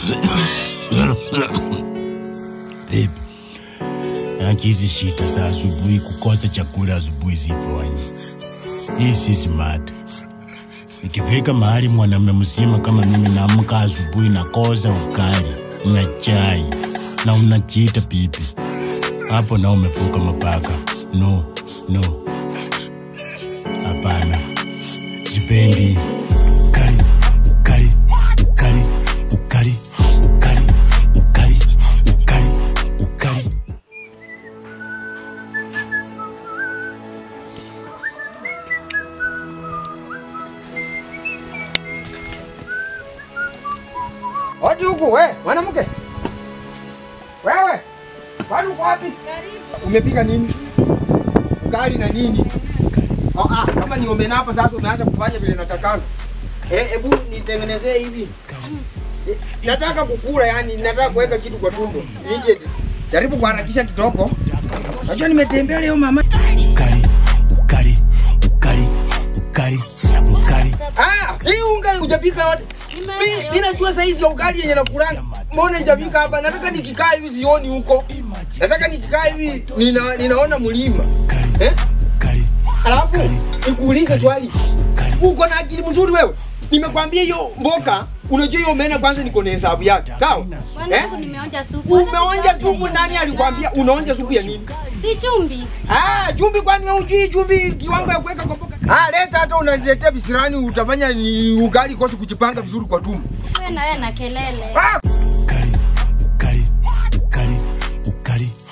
Vipi? Haki hizi shita za asubuhi, kukosa chakula asubuhi zifanye. Hii si smart. Ikifika mahali mwanamume mzima kama mimi naamka asubuhi nakosa ukali na chai na unajiita pipi, hapo na umevuka mapaka. No, no, hapana, sipendi ukali, ukali, ukali, ukali, ukali, ukali, ukali, ukali. Hodi huku we, mwanamke. Wewe. Kwani uko wapi? Umepika nini? Ugali na nini? Oh, ah, kama ni omena hapa sasa umeanza kufanya vile natakana. Eh, hebu nitengenezee hivi. Eh, nataka kukula yani, nataka kuweka kitu kwa tumbo. Nije jaribu kuharakisha kidogo. Najua nimetembea leo mama. ukali ukali ukali ukali ukali Ah, hii unga hujapika yote. Mimi mimi najua saizi ya ugali yenye nakulanga. Mbona hujapika hapa? Nataka nikikaa hivi sioni huko. Nataka nikikaa hivi nina, ninaona mlima. Eh? ukali Alafu nikuulize swali. Uko na akili mzuri wewe? Nimekwambia hiyo mboka, unajua hiyo omena kwanza niko na hesabu yake. Sawa? Eh? Mwanangu nimeonja supu. Umeonja supu nani alikwambia unaonja supu ya nini? Si chumvi. Ah, chumvi kwani wewe hujui chumvi kiwango ya kuweka kwa mboga? Ah, leta hata unaniletea bisirani utafanya ni ugali kosi kujipanga vizuri kwa tumbo. Wewe na wewe na kelele. Ah! ukali ukali ukali ukali